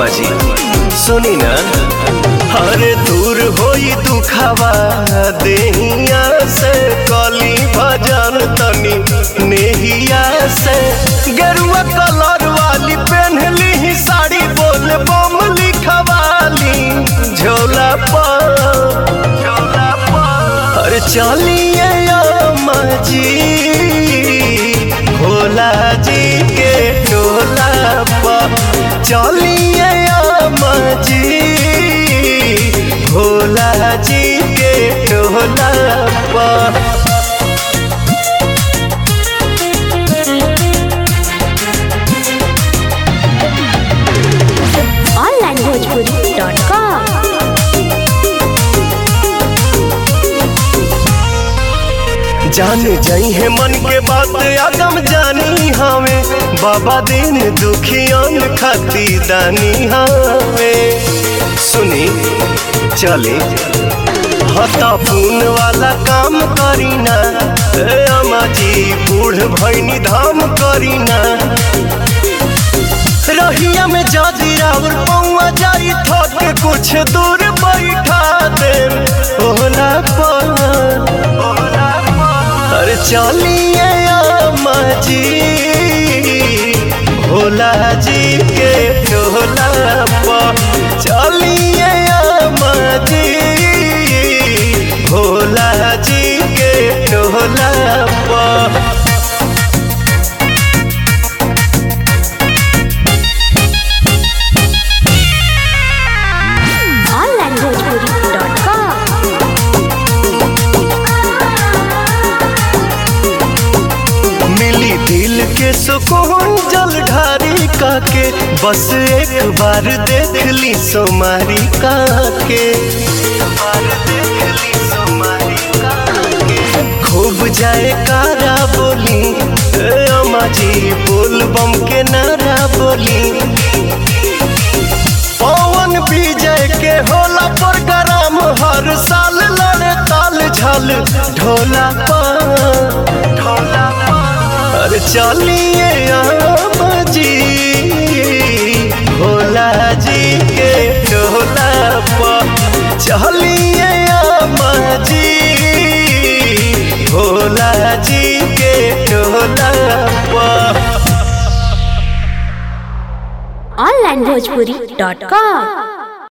अम्मा जी सुनी ना हरे दूर होई दुखावा देहिया से कली भजन तनी नेहिया से गेरुआ कलर वाली पहनली ही साड़ी बोल बम लिखवाली झोला पर झोला पर अरे चलिए अम्मा जी भोला जी के टोला पर चलिए अम्मा जी भोला जी के टोला पर onlinebhojpuri.com जान जाई है मन के बात आगम जानी हमें बाबा दिन दुखियन खाती दानी हमें सुनी चले हता पून वाला काम करीना ए अम्मा जी बूढ़ भैनी धाम करीना रहिया में जादी रावर पौआ जाई थक कुछ दूर बैठा दे ओला पर ओला पर अरे चलिए अम्मा जी भोला जी के टोला पर चलिए अम्मा जी भोला जी के टोला पर onlinebhojpuri.com मिली दिल के सुकून जल ढारी काके बस एक बार देख ली सोमारी काके खूब जाए कारा बोली ए अम्मा जी बोल बम के नारा बोली पवन विजय के होला प्रोग्राम हर साल लड़े ताल झल ढोला पर ढोला पर अरे चलिए अम्मा जी भोला जी के ढोला पर चलिए अम्मा जी भोला जी के ढोला पर onlinebhojpuri.com